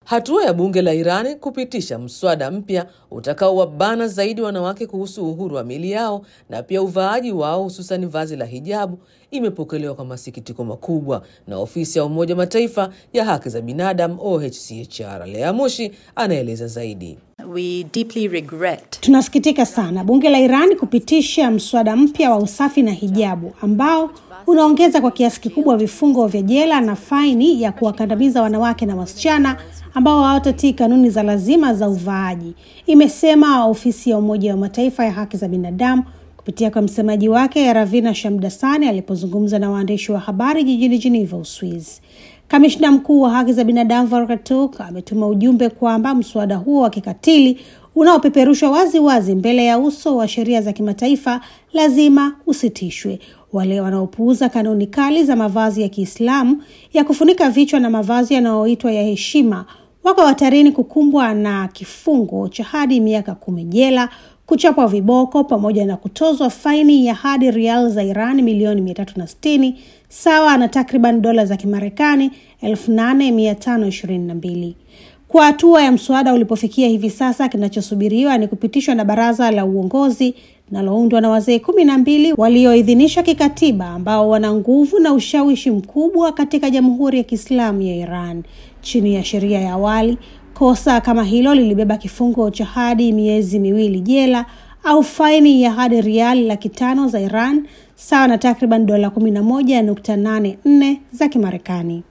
Hatua ya bunge la Irani kupitisha mswada mpya utakaowabana zaidi wanawake kuhusu uhuru wa miili yao na pia uvaaji wao hususan vazi la hijabu imepokelewa kwa masikitiko makubwa na ofisi ya Umoja Mataifa ya haki za binadamu OHCHR. Lea Moshi anaeleza zaidi. We deeply regret. Tunasikitika sana bunge la Iran kupitisha mswada mpya wa usafi na hijabu ambao unaongeza kwa kiasi kikubwa vifungo vya jela na faini ya kuwakandamiza wanawake na wasichana ambao hawatatii kanuni za lazima za uvaaji, imesema ofisi ya Umoja wa Mataifa ya haki za binadamu kupitia kwa msemaji wake Ravina Shamdasani alipozungumza na waandishi wa habari jijini Geneva, Uswizi. Kamishna mkuu wa haki za binadamu Volker Turk ametuma ujumbe kwamba mswada huo wa kikatili unaopeperushwa wazi wazi mbele ya uso wa sheria za kimataifa lazima usitishwe. Wale wanaopuuza kanuni kali za mavazi ya Kiislamu ya kufunika vichwa na mavazi yanayoitwa ya heshima wako hatarini kukumbwa na kifungo cha hadi miaka kumi jela, kuchapwa viboko pamoja na kutozwa faini ya hadi rial za Iran milioni mia tatu na sitini sawa na takriban dola za Kimarekani elfu nane mia tano ishirini na mbili. Kwa hatua ya mswada ulipofikia hivi sasa, kinachosubiriwa ni kupitishwa na baraza la uongozi linaloundwa na wazee kumi na mbili walioidhinishwa kikatiba ambao wana nguvu na ushawishi mkubwa katika Jamhuri ya Kiislamu ya Iran. Chini ya sheria ya awali, kosa kama hilo lilibeba kifungo cha hadi miezi miwili jela au faini ya hadi riali laki tano za Iran sawa na takriban dola kumi na moja nukta nane nne za Kimarekani.